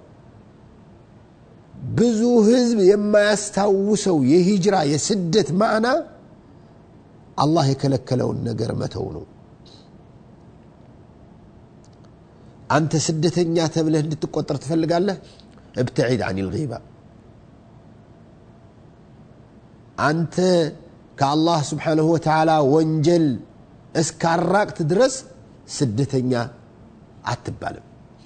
ብዙ ህዝብ የማያስታውሰው የሂጅራ የስደት ማዕና አላህ የከለከለውን ነገር መተው ነው አንተ ስደተኛ ተብለህ እንድትቆጠር ትፈልጋለህ ابتعد عن الغيبة አንተ ከአላህ ስብሓንሁ ወተዓላ ወንጀል እስካራቅት ድረስ ስደተኛ አትባልም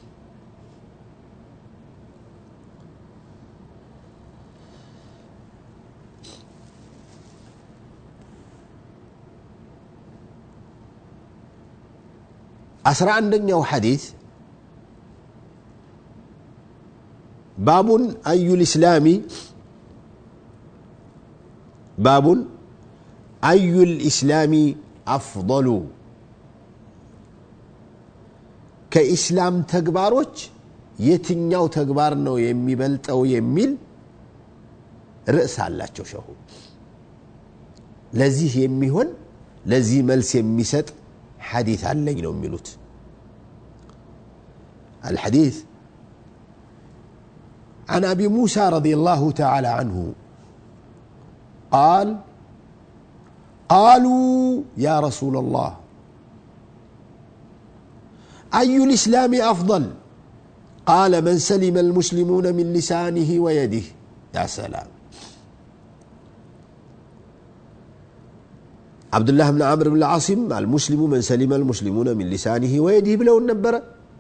አስራ አንደኛው ሐዲት ባቡን አዩ ልእስላሚ ባቡን አዩ ልእስላሚ አፍضሉ ከኢስላም ተግባሮች የትኛው ተግባር ነው የሚበልጠው የሚል ርዕስ አላቸው ሸሁ ለዚህ የሚሆን ለዚህ መልስ የሚሰጥ ሐዲት አለኝ ነው የሚሉት الحديث عن ابي موسى رضي الله تعالى عنه قال قالوا يا رسول الله اي الاسلام افضل قال من سلم المسلمون من لسانه ويده يا سلام عبد الله بن عمرو بن العاصم المسلم من سلم المسلمون من لسانه ويده بلو النبره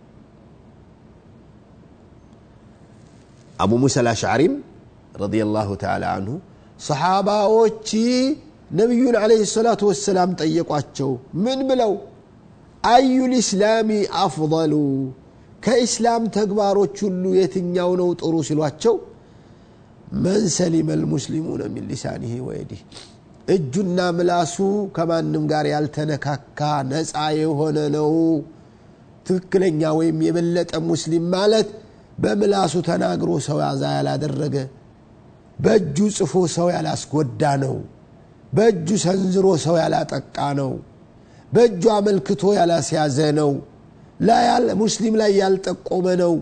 አቡ ሙሳ አልአሽዓሪም ረዲየላሁ ተዓላ አንሁ ሰሓባዎች ነቢዩን ዓለይሂ ሰላቱ ወሰላም ጠየቋቸው ምን ብለው አዩ ልእስላሚ አፍضሉ ከኢስላም ተግባሮች ሁሉ የትኛው ነው ጥሩ ሲሏቸው መን ሰሊመ ልሙስሊሙነ ሚን ሊሳኒህ ወየዲህ እጁና ምላሱ ከማንም ጋር ያልተነካካ ነፃ የሆነ ነው ትክክለኛ ወይም የበለጠ ሙስሊም ማለት በምላሱ ተናግሮ ሰው ያዛ ያላደረገ በእጁ ጽፎ ሰው ያላስጎዳ ነው በእጁ ሰንዝሮ ሰው ያላጠቃ ነው በእጁ አመልክቶ ያላስያዘ ነው ሙስሊም ላይ ያልጠቆመ ነው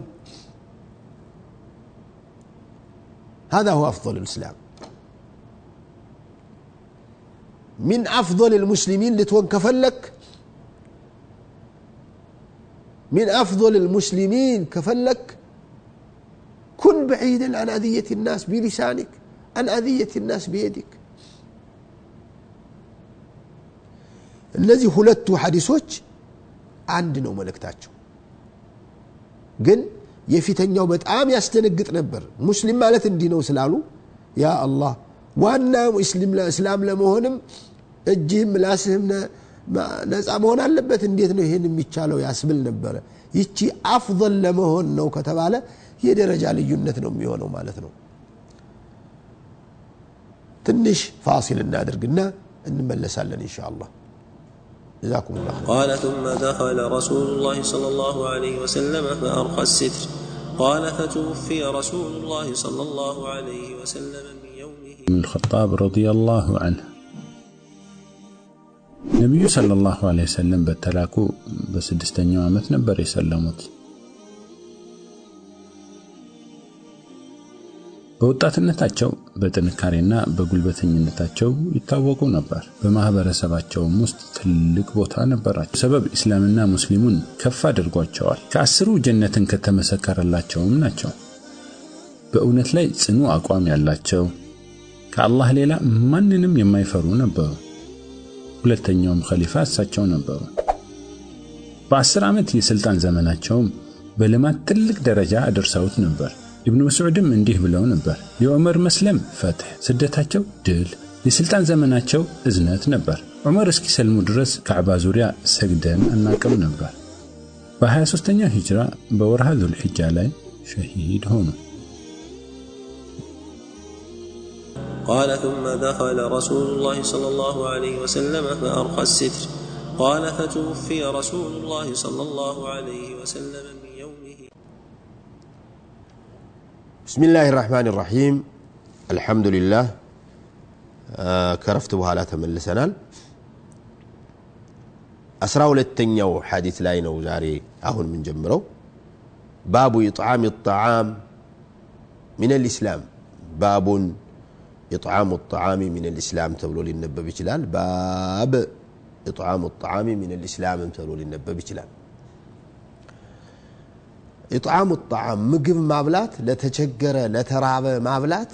هذا هو أفضل الإسلام من أفضل المسلمين لتون كفلك من أفضل المسلمين كفلك كن بعيدا عن أذية الناس بلسانك عن أذية الناس بيدك እነዚህ ሁለቱ ሐዲሶች አንድ ነው መልእክታቸው ግን የፊተኛው በጣም ያስደነግጥ ነበር ሙስሊም ማለት እንዲህ ነው ስላሉ ያ አላህ ዋና እስላም ለመሆንም እጅህም ምላስህም ነፃ መሆን አለበት እንዴት ነው ይህን የሚቻለው ያስብል ነበረ ይቺ አፍضል ለመሆን ነው ከተባለ የደረጃ ልዩነት ነው የሚሆነው ማለት ነው ትንሽ ፋሲል እናድርግና እንመለሳለን ኢንሻ አላህ جزاكم الله خير قال ثم دخل رسول الله صلى الله عليه وسلم فأرخى الستر قال فتوفي رسول الله صلى الله عليه وسلم من يومه بن الخطاب رضي الله عنه ነቢዩ ሰለላሁ ዐለይሂ ወሰለም በተላኩ በስድስተኛው ዓመት ነበር የሰለሙት። በወጣትነታቸው በጥንካሬና በጉልበተኝነታቸው ይታወቁ ነበር። በማህበረሰባቸውም ውስጥ ትልቅ ቦታ ነበራቸው። ሰበብ ኢስላምና ሙስሊሙን ከፍ አድርጓቸዋል። ከአስሩ ጀነትን ከተመሰከረላቸውም ናቸው። በእውነት ላይ ጽኑ አቋም ያላቸው ከአላህ ሌላ ማንንም የማይፈሩ ነበሩ። ሁለተኛውም ኸሊፋ እሳቸው ነበሩ። በአስር ዓመት የሥልጣን ዘመናቸውም በልማት ትልቅ ደረጃ አድርሰውት ነበር። ኢብኑ መስዑድም እንዲህ ብለው ነበር፣ የዑመር መስለም ፈትሕ፣ ስደታቸው ድል፣ የሥልጣን ዘመናቸው እዝነት ነበር። ዑመር እስኪሰልሙ ድረስ ካዕባ ዙሪያ ሰግደን አናቅም ነበር። በ23ኛው ሂጅራ በወርሃ ዙልሕጃ ላይ ሸሂድ ሆኑ። قال ثم دخل رسول الله صلى الله عليه وسلم فأرخى الستر قال فتوفي رسول الله صلى الله عليه وسلم من يومه بسم الله الرحمن الرحيم الحمد لله آه كرفت بها تملسنال أسرى ሁለተኛው ሐዲስ ላይ ነው ዛሬ አሁን የምንጀምረው ባቡ ኢጥዓም الطعام من الإسلام باب إطعام الطعام من الإسلام تبلو للنبب ይችላል باب إطعام الطعام من الإسلام تبلو للنبب ይችላል ኢጥዓሙ ጣዓም ምግብ ማብላት ለተቸገረ ለተራበ ማብላት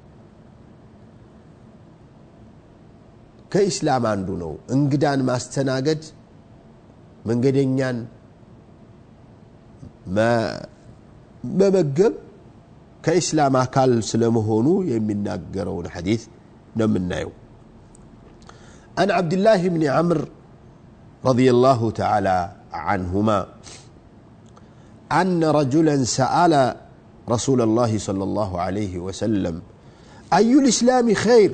ከኢስላም አንዱ ነው እንግዳን ማስተናገድ መንገደኛን መመገብ ከኢስላም አካል ስለመሆኑ የሚናገረውን ሐዲስ ነው የምናየው عن عبد الله بن عمرو رضي الله تعالى عنهما أن رجلا سأل رسول الله صلى الله عليه وسلم أي الإسلام خير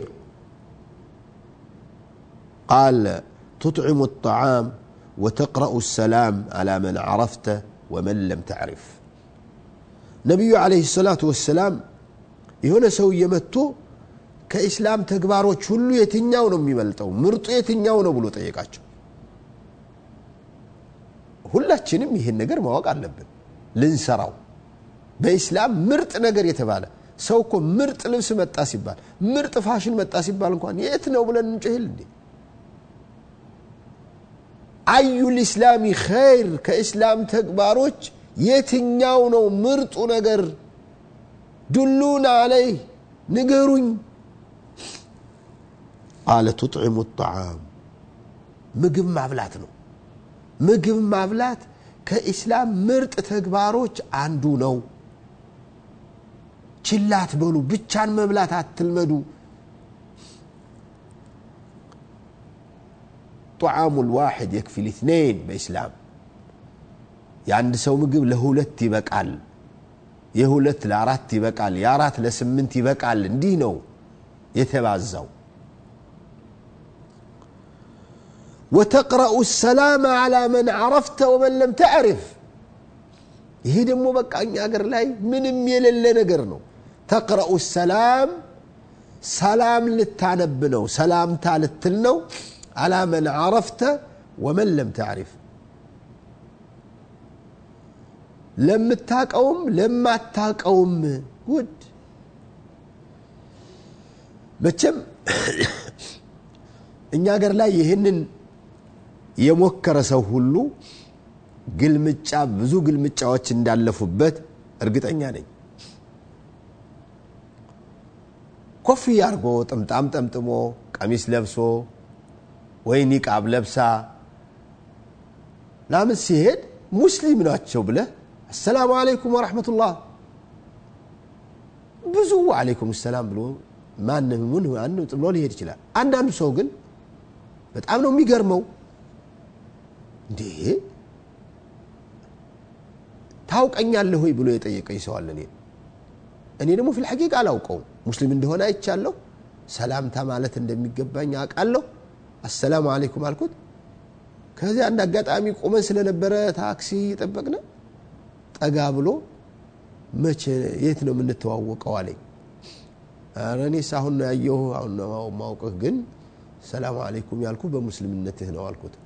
قال تطعم الطعام وتقرأ السلام على من عرفته ومن لم تعرف ነቢዩ ዓለይሂ ሰላቱ ወሰላም የሆነ ሰውዬ መጥቶ ከኢስላም ተግባሮች ሁሉ የትኛው ነው የሚበልጠው ምርጡ የትኛው ነው ብሎ ጠየቃቸው ሁላችንም ይህን ነገር ማወቅ አለብን ልንሰራው በኢስላም ምርጥ ነገር የተባለ ሰው እኮ ምርጥ ልብስ መጣ ሲባል ምርጥ ፋሽን መጣ ሲባል እንኳን የት ነው ብለን እንጭህል እንዴ አዩ ልእስላሚ ኸይር ከእስላም ተግባሮች የትኛው ነው ምርጡ ነገር ዱሉን አለይ ንገሩኝ ቃለ ቱጥዕሙ ጣዓም ምግብ ማብላት ነው ምግብ ማብላት ከኢስላም ምርጥ ተግባሮች አንዱ ነው ችላት በሉ ብቻን መብላት አትልመዱ ጣዓሙ ልዋሕድ የክፊ ልትነይን በኢስላም የአንድ ሰው ምግብ ለሁለት ይበቃል የሁለት ለአራት ይበቃል የአራት ለስምንት ይበቃል እንዲህ ነው የተባዛው ወተቅረኡ ሰላም ዓላ መን ዓረፍተ ወመን ለም ተዕሪፍ ይሄ ደግሞ በቃ እኛ ሀገር ላይ ምንም የሌለ ነገር ነው ተቅረኡ ሰላም ሰላም ልታነብ ነው ሰላምታ ልትል ነው አላ መን ዓረፍተ ወመን ለም ተዕሪፍ ለምታቀውም ለማታቀውም ጉድ መቼም እኛ ሀገር ላይ ይህንን የሞከረ ሰው ሁሉ ግልምጫ ብዙ ግልምጫዎች እንዳለፉበት እርግጠኛ ነኝ ኮፍያ አርጎ ጥምጣም ጠምጥሞ ቀሚስ ለብሶ ወይ ኒቃብ ለብሳ ላምን ሲሄድ ሙስሊም ናቸው ብለህ አሰላሙ አለይኩም ወረሕመቱላህ ብዙ አለይኩም ሰላም ብሎ ማንም ምን ብሎ ሊሄድ ይችላል አንዳንዱ ሰው ግን በጣም ነው የሚገርመው እንዴ ታውቀኛለህ ወይ ብሎ የጠየቀኝ ሰው አለ እኔ ደግሞ ፊል ሐቂቃ አላውቀውም ሙስሊም እንደሆነ አይቻለሁ ሰላምታ ማለት እንደሚገባኝ አውቃለሁ አሰላሙ አለይኩም አልኩት ከዚያ አንድ አጋጣሚ ቆመን ስለነበረ ታክሲ እየጠበቅነ ጠጋ ብሎ መቼ የት ነው የምንተዋወቀው አለኝ ኧረ እኔስ አሁን ነው ያየሁ አሁን ነው ማውቅህ ግን ሰላሙ አለይኩም ያልኩ በሙስሊምነትህ ነው አልኩት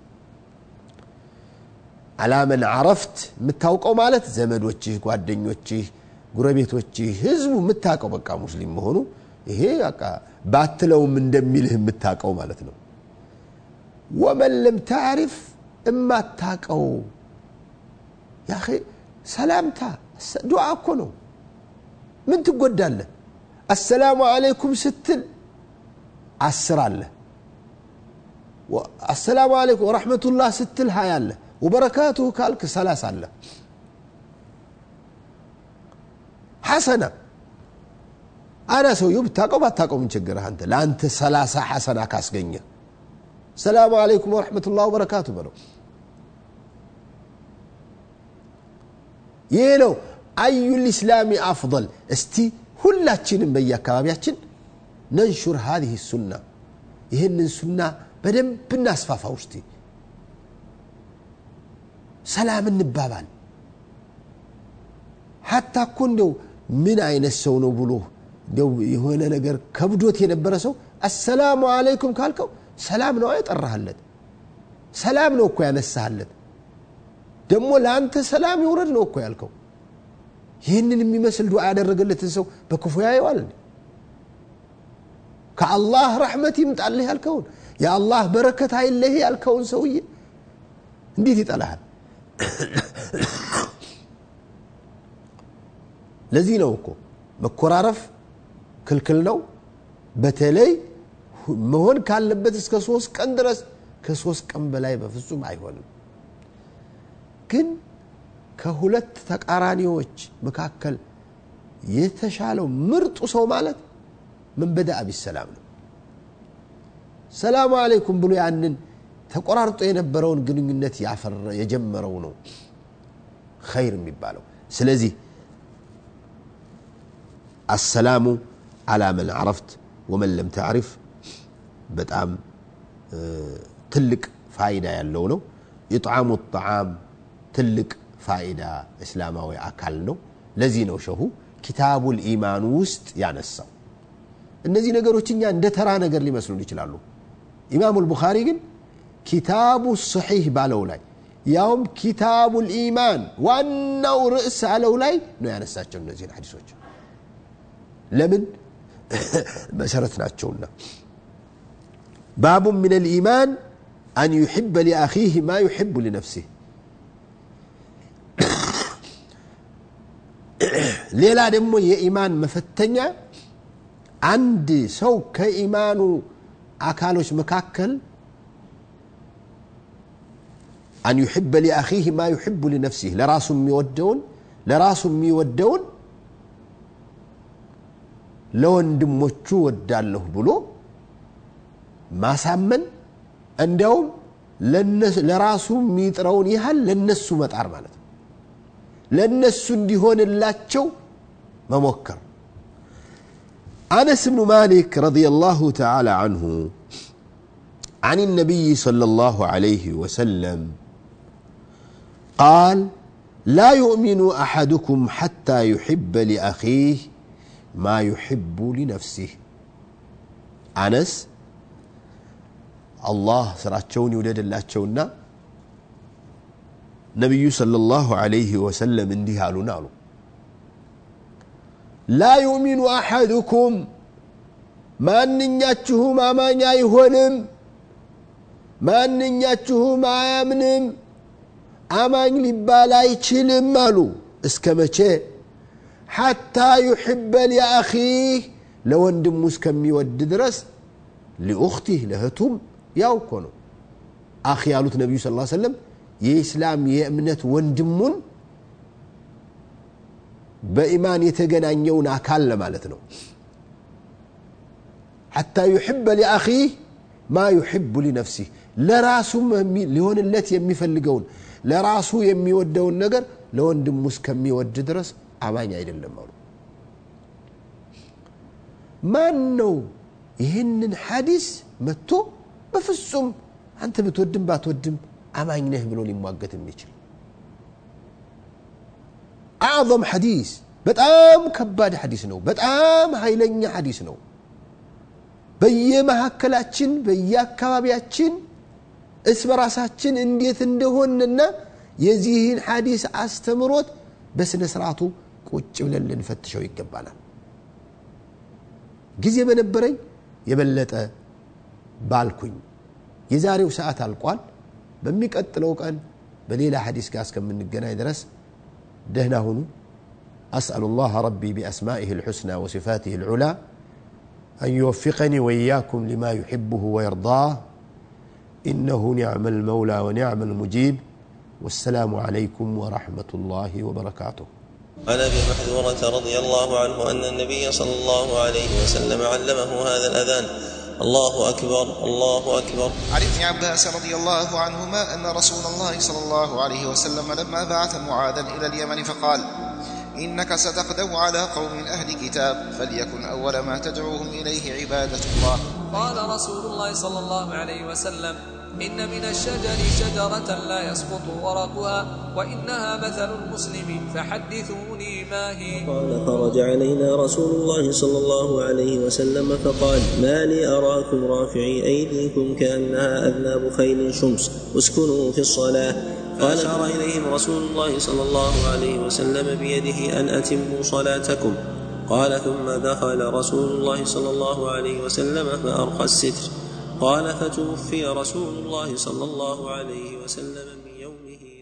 አላመን አረፍት የምታውቀው ማለት ዘመዶችህ ጓደኞችህ ጉረቤቶችህ ህዝቡ የምታውቀው በቃ ሙስሊም መሆኑ ይሄ በቃ ባትለውም እንደሚልህ የምታውቀው ማለት ነው ወመን ለም ታዕሪፍ እማታቀው ያ ሰላምታ ዱዓ እኮ ነው ምን ትጎዳለህ አሰላሙ አለይኩም ስትል አስር አለ አሰላሙ አለይኩም ወረሕመቱላህ ስትል ሀያ አለ ወበረካቱሁ ካልክ ሰላሳ አለ ሐሰና አና ሰውየው ብታውቀው ባታውቀው ምን ችግርህ አንተ ለአንተ ሰላሳ ሐሰና ካስገኘ ሰላሙ አለይኩም ወረሕመቱላህ ወበረካቱ በለው ይህ ነው አዩ ልእስላሚ አፍضል እስቲ ሁላችንም በየአካባቢያችን ነንሹር ሀዚህ ሱና ይህንን ሱና በደንብ እናስፋፋ ውስቲ ሰላም እንባባል ሀታ እኮ እንደው ምን አይነት ሰው ነው ብሎ እንደው የሆነ ነገር ከብዶት የነበረ ሰው አሰላሙ አለይኩም ካልከው ሰላም ነው የጠራህለት ሰላም ነው እኮ ያነሳህለት ደግሞ ለአንተ ሰላም ይውረድ ነው እኮ ያልከው ይህንን የሚመስል ዱዓ ያደረገለትን ሰው በክፉ ያየዋል ከአላህ ረሕመት ይምጣልህ ያልከውን የአላህ በረከት አይለህ ያልከውን ሰውዬ እንዴት ይጠላሃል ለዚህ ነው እኮ መኮራረፍ ክልክል ነው በተለይ መሆን ካለበት እስከ ሶስት ቀን ድረስ ከሶስት ቀን በላይ በፍጹም አይሆንም ግን ከሁለት ተቃራኒዎች መካከል የተሻለው ምርጡ ሰው ማለት ምን በዳ ቢሰላም ነው ሰላሙ አለይኩም ብሎ ያንን ተቆራርጦ የነበረውን ግንኙነት የጀመረው ነው ኸይር የሚባለው ስለዚህ አሰላሙ አላ መን አረፍት ወመን ለም ተዕሪፍ በጣም ትልቅ ፋይዳ ያለው ነው ኢጥዓሙ ጣዓም ትልቅ ፋይዳ እስላማዊ አካል ነው ለዚህ ነው ሸሁ ኪታቡል ኢማን ውስጥ ያነሳው እነዚህ ነገሮች እኛ እንደ ተራ ነገር ሊመስሉን ይችላሉ ኢማሙ ልቡኻሪ ግን ኪታቡ ሰሒህ ባለው ላይ ያውም ኪታቡል ኢማን ዋናው ርዕስ አለው ላይ ነው ያነሳቸው እነዚህን ሐዲሶች ለምን መሰረት ናቸውና ባቡ ምን ልኢማን አን ዩሕበ ሊአኺህ ማ ዩሕቡ ሊነፍሲህ ሌላ ደግሞ የኢማን መፈተኛ አንድ ሰው ከኢማኑ አካሎች መካከል አን ዩሕበ ሊአኺህ ማ ዩሕቡ ሊነፍሲህ ለራሱ የሚወደውን ለራሱ የሚወደውን ለወንድሞቹ ወዳለሁ ብሎ ማሳመን እንዲያውም ለራሱ የሚጥረውን ያህል ለነሱ መጣር ማለት ነው ለነሱ እንዲሆንላቸው መሞከር أنس بن مالك رضي الله تعالى عنه عن النبي صلى الله عليه وسلم قال لا يؤمن أحدكم حتى يحب لأخيه ما يحب لنفسه أنس الله سراتشوني ولد الله تشونا نبي صلى الله عليه وسلم انديها نالو لا يؤمن أحدكم ማንኛችሁም አማኝ አይሆንም ማንኛችሁም አያምንም አማኝ ሊባል አይችልም አሉ እስከ መቼ ሐታ ዩሕበ ሊአኺህ ለወንድሙ እስከሚወድ ድረስ ሊኡኽቲህ ለእህቱም ያው እኮ ነው አኺ ያሉት ነቢዩ ስ ሰለም የኢስላም የእምነት ወንድሙን በኢማን የተገናኘውን አካል ለማለት ነው ሐታ ዩሕበ ሊአኺህ ማ ዩሕቡ ሊነፍሲህ ለራሱ ሊሆንለት የሚፈልገውን ለራሱ የሚወደውን ነገር ለወንድሙ እስከሚወድ ድረስ አማኝ አይደለም አሉ ማን ነው ይህንን ሐዲስ መጥቶ በፍጹም አንተ ብትወድም ባትወድም አማኝ ነህ ብሎ ሊሟገት የሚችል አዕظም ሐዲስ በጣም ከባድ ሐዲስ ነው በጣም ኃይለኛ ሐዲስ ነው በየመካከላችን በየአካባቢያችን እስ በራሳችን እንዴት እንደሆንና የዚህን ሐዲስ አስተምሮት በስነ ስርዓቱ ቁጭ ብለን ልንፈትሸው ይገባናል ጊዜ በነበረኝ የበለጠ ባልኩኝ የዛሬው ሰዓት አልቋል በሚቀጥለው ቀን በሌላ ሐዲስ ጋር እስከምንገናኝ ድረስ ደህና ሁኑ أسأل الله ربي بأسمائه الحسنى وصفاته العلى أن يوفقني وإياكم لما يحبه ويرضاه إنه نعم المولى ونعم المجيب والسلام عليكم ورحمة الله وبركاته عن ابي محذورة رضي الله عنه ان النبي صلى الله عليه وسلم علمه هذا الاذان الله اكبر الله اكبر عن ابن عباس رضي الله عنهما ان رسول الله صلى الله عليه وسلم لما بعث معاذا الى اليمن فقال انك ستقدم على قوم اهل كتاب فليكن اول ما تدعوهم اليه عباده الله قال رسول الله صلى الله عليه وسلم إن من الشجر شجرة لا يسقط ورقها وإنها مثل المسلم فحدثوني ما هي قال خرج علينا رسول الله صلى الله عليه وسلم فقال ما لي أراكم رافعي أيديكم كأنها أذناب خيل شمس اسكنوا في الصلاة فأشار إليهم رسول الله صلى الله عليه وسلم بيده أن أتموا صلاتكم قال ثم دخل رسول الله صلى الله عليه وسلم فأرخى الستر قال فتوفي رسول الله صلى الله عليه وسلم من يومه